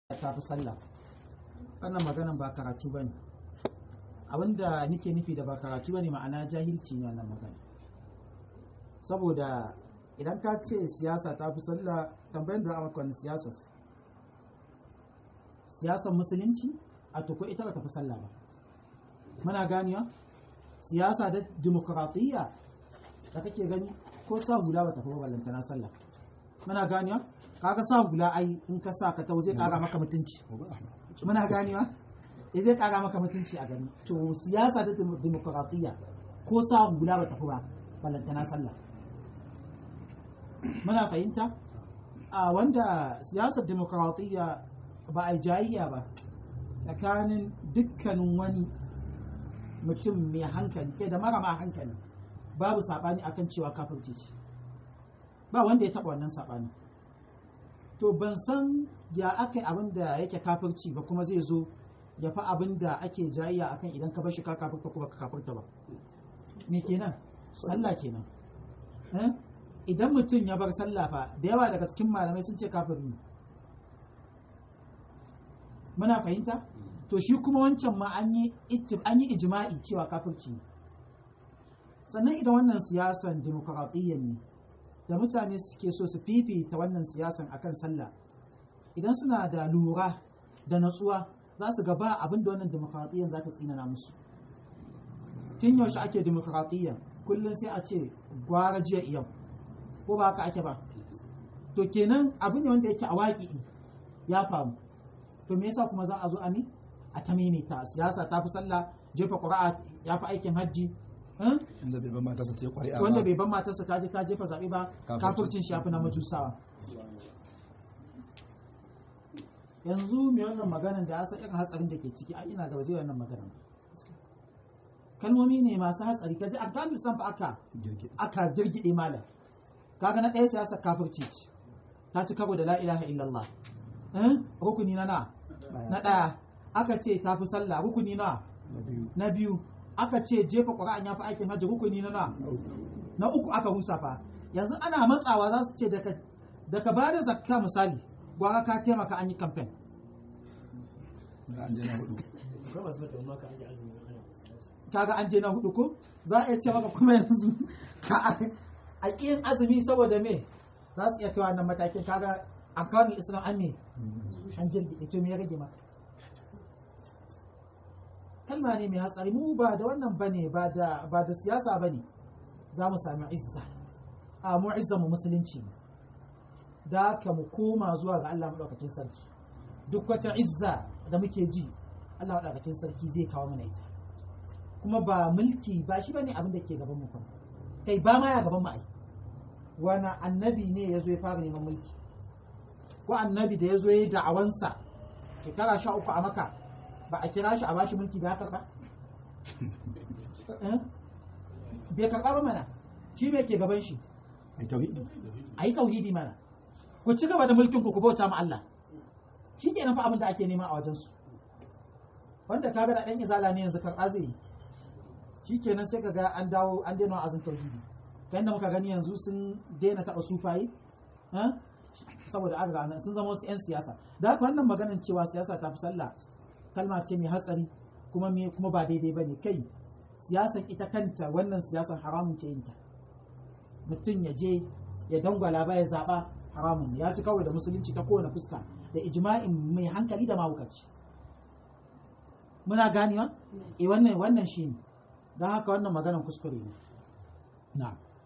ta fi sallah wannan maganan ba karatu ba ne abinda nake nufi da ba karatu ba ne ma'ana jahilci ne wannan magana saboda idan ka ce siyasa ta fi sallah tambayin da amurka wani siyasa siyasar musulunci a tuko ita ba ta fi sallah ba muna ganiya siyasa da dimokuraɗiyya da kake gani ko sa hula ba ta fi ballantana sallah muna ganiya kaga sa hula ai in ka sa ka tau zai kara maka mutunci muna ganewa ya zai kara maka mutunci a gani to siyasa da demokratiya ko sa hula ba tafi ba balantana sallah muna fahimta a wanda siyasar demokratiya ba a jayayya ba tsakanin dukkanin wani mutum mai hankali ke da mara ma hankali babu saɓani akan cewa kafirci ce ba wanda ya taɓa wannan saɓani to ban san ya aka abin da yake kafirci ba kuma zai zo ya fi abin da ake jayayya akan idan ka bashi ka kafirta kuma ka kafirta ba me kenan sallah kenan idan mutum ya bar sallah fa da yawa daga cikin malamai sun ce kafiri ne muna fahimta to shi kuma wancan ma an yi an yi ijma'i cewa kafirci ne sannan idan wannan siyasan demokaratiyyar ne da mutane suke so su fifita wannan siyasan akan sallah idan suna da lura da natsuwa za su gaba abin da wannan demokratiyyar za ta tsinana musu tun yaushe ake demokratiyyar kullum sai a ce gwara jiya yau ko ba haka ake ba to kenan abin ne wanda yake a waƙi ya faru to me yasa kuma za a zo a mi a ta maimaita siyasa ta fi sallah jefa ƙuri'a ya fi aikin hajji wanda bai ban matarsa ta yi ƙwari'a wanda bai ban matarsa ta je ta jefa zaɓe ba kafircin shi na majusawa yanzu mai wannan maganan da ya san irin hatsarin da ke ciki a ina gaba zai wannan maganan kalmomi ne masu hatsari kaji afghanistan fa aka aka girgide malam kaga na ɗaya siyasa kafirci ce ta ci karo da la ilaha illallah rukuni na na na ɗaya aka ce ta fi sallah rukuni na na biyu aka ce jefa ƙura'an ya fi aikin hajji rukuni na na na uku aka rusa fa yanzu ana matsawa za su ce daga ba da zakka misali gwara ka taimaka an yi kamfen kaga an je na hudu ko za a iya ce maka kuma yanzu ka a ƙin azumi saboda me za su iya kai wannan matakin kaga a kawai islam an ne an jirgi to me ya rage maka kalma ne mai hatsari mu ba da wannan bane ba da ba da siyasa bane za mu sami izza a mu izza mu musulunci ne da ka mu koma zuwa ga Allah madaukakin sarki duk wata izza da muke ji Allah madaukakin sarki zai kawo mana ita kuma ba mulki ba shi bane abin da ke gaban mu fa kai ba ma ya gaban mu ai wani annabi ne ya zo ya fara neman mulki ko annabi da ya zo ya yi da'awansa shekara sha uku a maka ba a kira shi a bashi mulki ba ya karba bai karba ba mana shi me ke gaban shi a yi tauhidi mana ku ci gaba da mulkin ku ku bauta ma Allah shi kenan fa abin da ake nema a wajensu wanda kaga da ɗan izala ne yanzu karɓa zai yi shi kenan sai ka ga an dawo an daina wa'azin tauhidi kan da muka gani yanzu sun daina taɓa sufayi saboda an ga sun zama wasu 'yan siyasa da haka wannan maganin cewa siyasa ta fi sallah kalma ce mai hatsari kuma me kuma ba daidai ba ne kai siyasan ita kanta wannan siyasan haramun ce yinta mutum ya je ya dangwala ba ya zaɓa haramun ya ci kawai da musulunci ta kowane fuska da ijma'in mai hankali da mahaukaci muna ganewa eh wannan wannan shi ne don haka wannan maganan kuskure ne na'am